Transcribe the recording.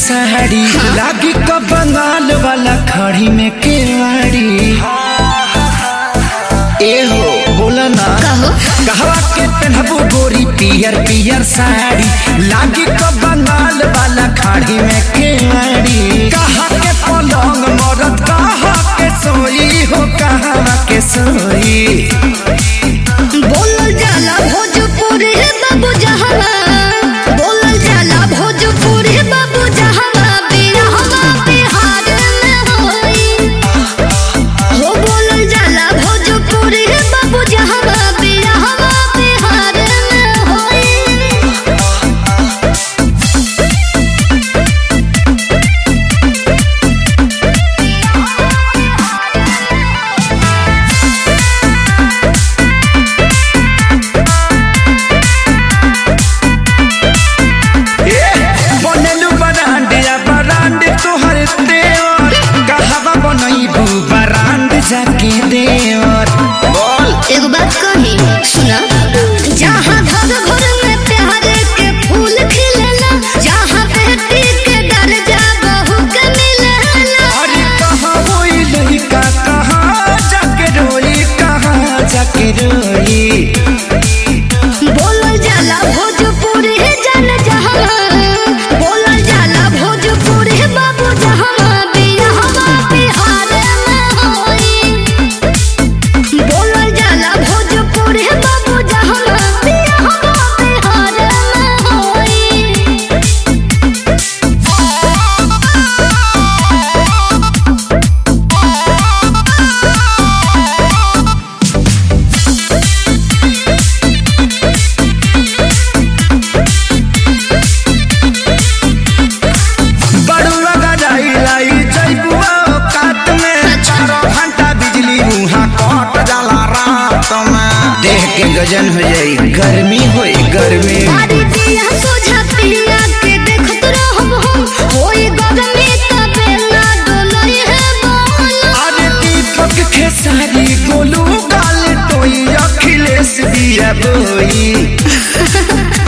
साड़ी लागी का बंगाल वाला खड़ी में केवाड़ी ए हो बोला ना कहो कहवा के पहनबू गोरी पियर पियर साड़ी लागी का बंगाल वाला खाड़ी में केवाड़ी कहा के पलंग मरद कहा के सोई हो कहा के सोई बोलल जाला भोजपुरी बाबू जहवा बोलल जाला भोजपुरी बाबू जहवा बिरहवा बिहार में होई हो बोलल जाला भोजपुरी बाबू जहवा बिरहवा बिहार में होई बनलू बरांडिया बरांड तोहर देवर कहवा बनईबू बरांड जाके देवर बोल एगो बात कही सुना जहाँ घर घर में प्यार के फूल खिलेला जहाँ बेटी के दर्जा बहू के मिलेला अरे कहाँ होई लड़का कहाँ जाके रोई कहाँ जाके रोई बोलल जाला भोजपुरी जन जहाँ बोलल जाला भोजपुरी बाबू जहाँ बिरहवा बिहार में होई बोलल जाला भोजपुरी बाबू जहाँ बिरहवा बिहार में होई बड़ुआ गजाई लाई जैबुआ काट में चारों घंटा बिजली मुहा कट जाला रात में देह के गजन हो जाई गर्मी होई गर्मी सारी दिया सोझा पिया के देखत रहब हम होई गगमे तबे ना डोलई है बोल अरे दीपक खेसारी गोलू गाल टोई अखिलेश दिया बोई